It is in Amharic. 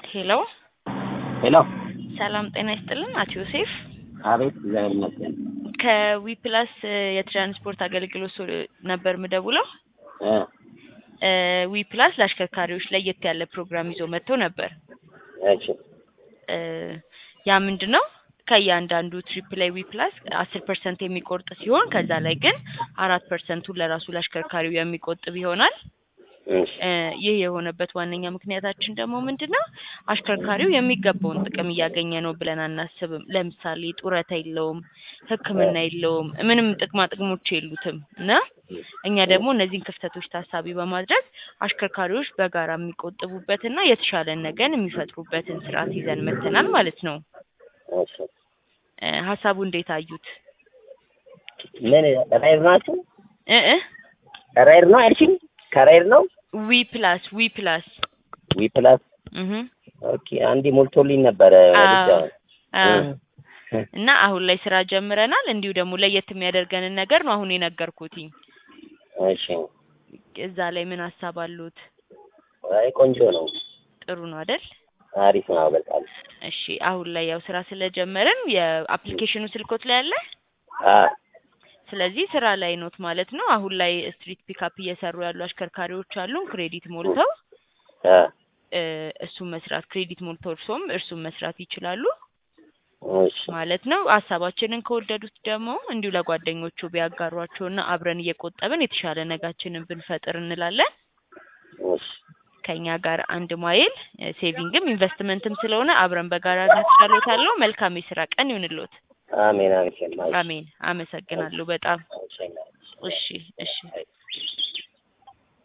ሄሎ ሄሎ ሰላም ጤና ይስጥልን አቶ ዮሴፍ አቤት እግዚአብሔር ይመስገን ከዊፕላስ የትራንስፖርት አገልግሎት ሶ- ነበር ምደውለው እ ዊፕላስ ለአሽከርካሪዎች ለየት ያለ ፕሮግራም ይዞ መጥቶ ነበር እሺ እ ያ ምንድን ነው ከእያንዳንዱ ትሪፕ ላይ ዊፕላስ አስር ፐርሰንት የሚቆርጥ ሲሆን ከዛ ላይ ግን አራት ፐርሰንቱን ለራሱ ለአሽከርካሪው የሚቆጥብ ይሆናል እሺ እ ይህ የሆነበት ዋነኛ ምክንያታችን ደግሞ ምንድን ነው አሽከርካሪው የሚገባውን ጥቅም እያገኘ ነው ብለን አናስብም። ለምሳሌ ጡረታ የለውም፣ ሕክምና የለውም፣ ምንም ጥቅማ ጥቅሞች የሉትም እና እኛ ደግሞ እነዚህን ክፍተቶች ታሳቢ በማድረግ አሽከርካሪዎች በጋራ የሚቆጥቡበትና የተሻለ ነገን የሚፈጥሩበትን ስርዓት ይዘን መጥተናል ማለት ነው። እሺ እ ሀሳቡ እንዴት አዩት? ምን ራይድ ናቸው እ እ ራይድ ነው አልሽኝ ከራይድ ነው ዊ ፕላስ ዊ ፕላስ ዊ ፕላስ እህ ኦኬ አንዴ ሞልቶልኝ ነበረ ወዲያ አዎ እና አሁን ላይ ስራ ጀምረናል። እንዲሁ ደግሞ ለየት የሚያደርገንን ነገር ነው አሁን የነገርኩትኝ። እሺ እዛ ላይ ምን ሀሳብ አሉት? አይ ቆንጆ ነው ጥሩ ነው አይደል? አሪፍ ነው በጣም እሺ አሁን ላይ ያው ስራ ስለጀመርን የአፕሊኬሽኑ ስልኮት ላይ አለ። አ ስለዚህ ስራ ላይ ኖት ማለት ነው። አሁን ላይ ስትሪት ፒካፕ እየሰሩ ያሉ አሽከርካሪዎች አሉን። ክሬዲት ሞልተው አ እ እሱን መስራት ክሬዲት ሞልተው እርሶም እርሱን መስራት ይችላሉ እሺ ማለት ነው። ሀሳባችንን ከወደዱት ደግሞ እንዲሁ ለጓደኞቹ ቢያጋሯቸውና አብረን እየቆጠብን የተሻለ ነጋችንን ብንፈጥር እንላለን። እሺ ከኛ ጋር አንድ ማይል እ ሴቪንግም ኢንቨስትመንትም ስለሆነ አብረን በጋራ እናስቻሎታለሁ። መልካም የስራ ቀን ይሁንልዎት። አሜን አሜን አሜን። አመሰግናለሁ በጣም አሜን እሺ እሺ